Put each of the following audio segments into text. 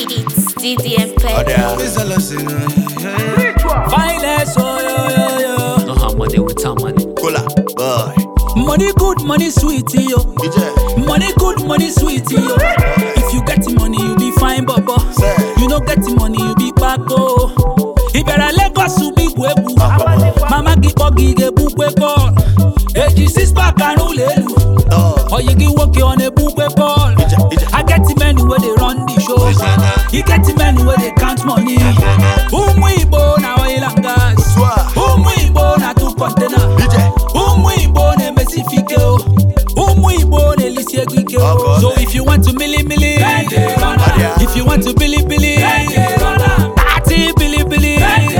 It's DDM Pep. It's a lesson. Finance, oh, yo, yo, yo. No have money with our money. Cola, boy. Money good, money sweet, yo. DJ. Money good, money sweet, yo. If you get the money, you be fine, baba. Say. You no get the money, you be bako. Ibera Lagos ubi gwebu. Mama gipo gige bukwe ball. Eji six pack anu lelu. Oh. Or you can work on a bukwe ball. Ija, ija. I get the men where they run the show. You get the men where they count money. Umu Igbo na oil and gas. Swa. Umu Igbo na two container. DJ. Ụmụ Igbo na-emesifike o ụmụ Igbo na-elisi ego ike o Ọkọ so ọdẹ. if you want to mili mili Ọdịa. if you want to bili bili tati bili bili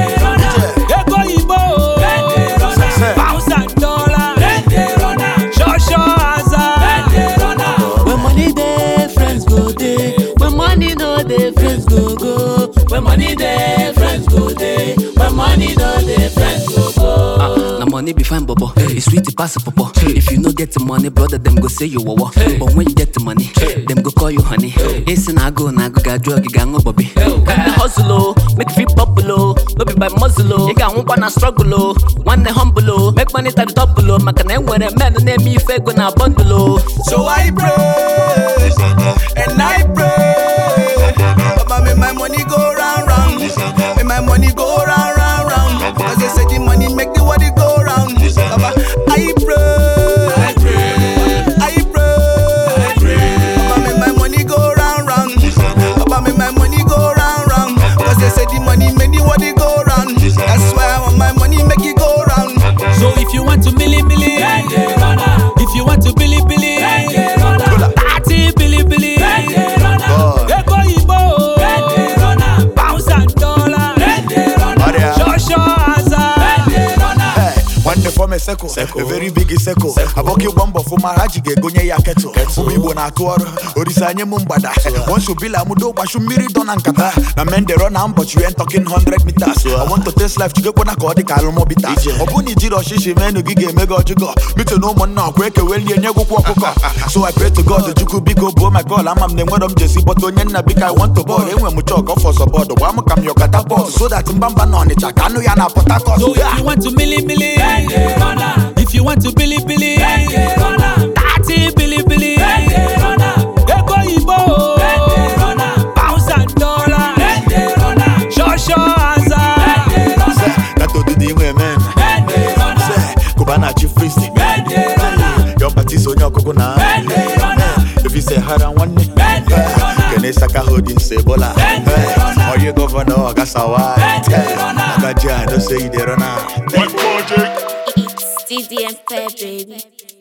ego Igbo o Say. pounds and dollar ṣọṣọ aza. When money dey, friends go dey. When money no dey, friends go go. When money dey, friends go dey. When money no dey, friends go go. Ah, na money be fine, bobo. It's sweet, it pass popo. If you no get the money, brother, them go say you wawa. But when you get the money, them go call you honey. It's na go, na go, got drug, you got no bobby. When the hustle, oh, make you feel popular. No be by muzzle, oh. You got one wanna struggle, oh. One the humble, oh. Make money to the double, oh. Maka na when a man name me fake when I bundle, oh. So I pray and I pray. Baba, make my money go round round. Make my money go round round round. As they say, the money make the body go round. Baba, I pray. I pray. I pray. Baba, make my money go round round. Baba, make my money go round round. As they say, the money make the body go round. That's why I want my money make it go round. So if you want to mili mili if you want to bili bili tati bili bili ego Igbo o pounds and dollar Ọdịa. ṣọṣọ aza. Hey, nwanne fọm eseko a very big seko abọka ịgba mbọ fụ mara ji ga-egonye ya ketụ ụmụ igbo na-atụ ọrụ orisa anye m mgbada wonsubila mudo gbashu mmiri dọ na nkata na mendero na mbọchị wen talking 100 meters I want to taste life chigekwana ka ọ dị ka alụmọbita ọ bụ na ijiri ọchịchị menu gị ga-eme gị ọjụgọ mito na ụmụnna ọkwa ekewelie nye gwụkwọ ọkụkọ so I pray to God chukwu biko buo my call ama m na enwero m jesi bọta onye nna biko I want to bọọlụ enwe m chọk ọfọ sọbọdụ gbaa m ka m yọkata bọọlụ so that mbamba na ọnịcha ka anụ ya na Port Harcourt So if you want to mili mili if you want to bili bili tati bili bili ego Igbo o pounds and dollar ṣọṣọ aza. That odidi inwe men Say, Cubana chief priest Your party so onye ọkụkụ na If you say hara nwanne Kene saka holding say bola Oye governor Ogasawa Ogaji I know say you dey run am It's DDM Pep, baby.